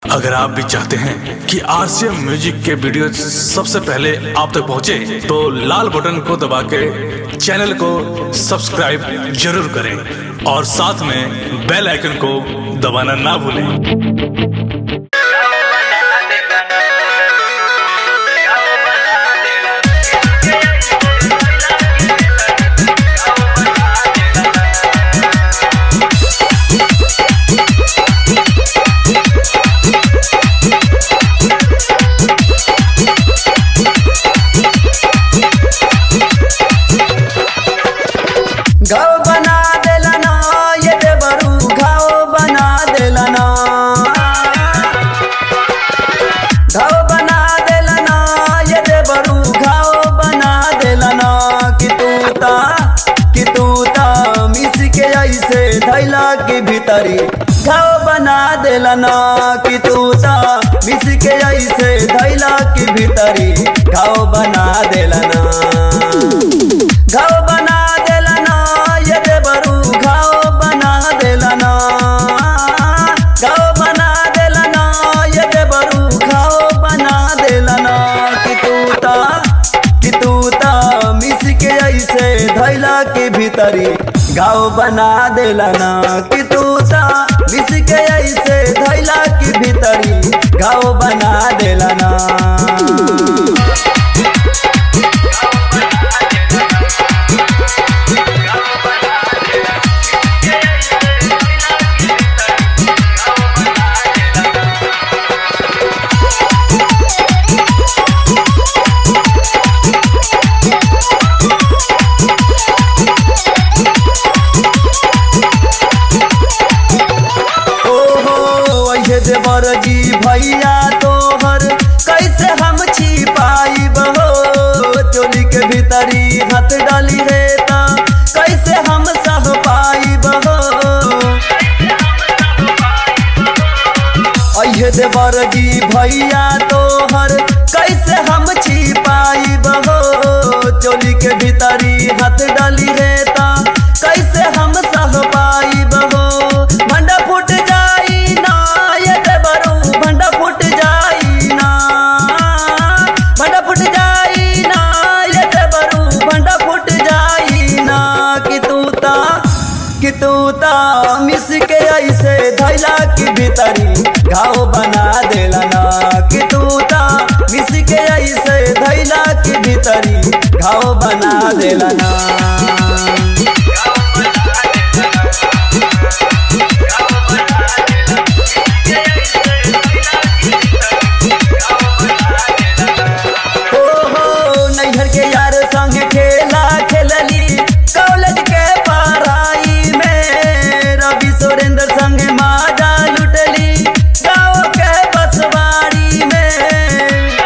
अगर आप भी चाहते हैं कि आरसीएम म्यूजिक के वीडियो सबसे पहले आप तक पहुंचे, तो लाल बटन को दबा के चैनल को सब्सक्राइब जरूर करें और साथ में बेल आइकन को दबाना ना भूलें घाव बना देलन ये देवरू घाव बना देलन घाव बना देलन ये देवरू घाव बना देलन कि तू ता कि तू ता मिस के ऐसे धैला के भीतरी घाव बना देलन कि तू ता मिस के ऐसे धैला के भीतरी घाव बना देलन घाव बना देलना ये देवरू घाव बना देलना घाव बना देलना ये देवरू घाव बना देलना कि तू ता कि तू ता मिस के ऐसे धैला के भीतरी घाव बना देलना कि तू ता मिस के ऐसे धैला के भीतरी घाव बना देलना ओहो ऐसे देवर जी भैया तोहर कैसे हम छिपाई बहो चोली के भीतरी हाथ डाली है ता कैसे हम सह पाई बहो ऐसे देवर जी भैया तोहर कैसे हम छिपाई बहो चोली के भीतरी हाथ डाली है ता कैसे हम सह पाई बहो भंडा फूट जाई ना ये देवरू भंडा फूट जाई ना भंडा फूट जाई ना ये देवरू भंडा फूट जाई ना कि तू ता कि तू ता मिस के ऐसे धैला की भीतरी घाव बना देला ना कि तू ता मिस के ऐसे धैला की भीतरी घाव बना देला ना ओहो नैहर के यार संग खेला खेलली कॉलेज के पढ़ाई में रवि सुरेंद्र संग माजा लुटली गाँव के बसवाड़ी में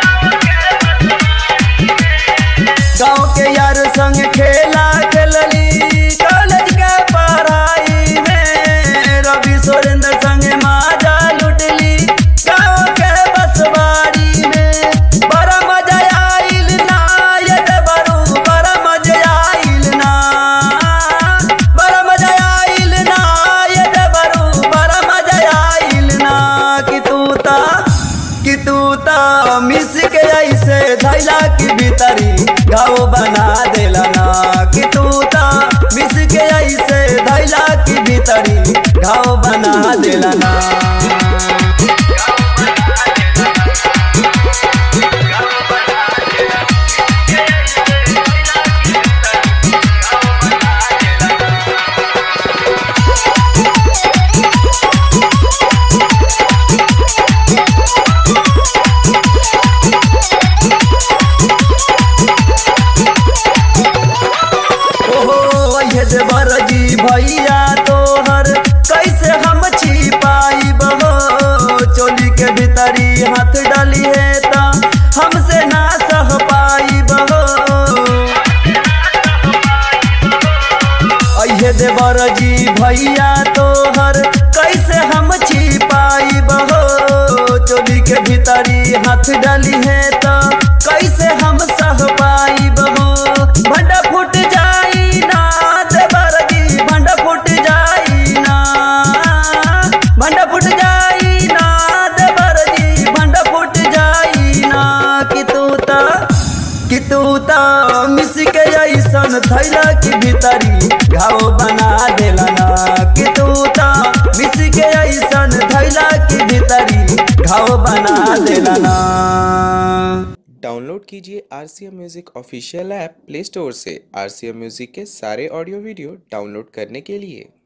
गाँव के यार संग खेला खेलली कॉलेज के पढ़ाई में रवि सुरेंद्र संग माजा लुटली गाँव के बसवाड़ी में बड़ा मजा आइल ना ये देवरू बड़ा मजा आइल ना बड़ा मजा आइल ना ये देवरू बड़ा मजा आइल ना कि तू ता कि तू ता मिस के ऐसे धैला की भीतरी गाँव बना देला ना कि तू ता मिस के ऐसे धैला की भीतरी गाँव बना देला ना ओहो ये देवर जी भैया तोहर कैसे हम छिपाई बहो चोली के भीतरी हाथ डाली है ता हमसे ना सह पाई बहो अये देवर जी भैया तोहर कैसे हम छिपाई बहो चोली के भीतरी हाथ डाली है ता कैसे हम सह पाई बहो भंडा फूट जाई ना देवर जी भंडा फूट जाई ना भंडा फूट जाई ना देवर ऐसन थैला की भीतरी घाव बना देला ना कि तू ता मिस के ऐसन थैला की भीतरी घाव बना देला ना डाउनलोड कीजिए R C M music official app play store से आर सी एम म्यूज़िक के सारे ऑडियो वीडियो डाउनलोड करने के लिए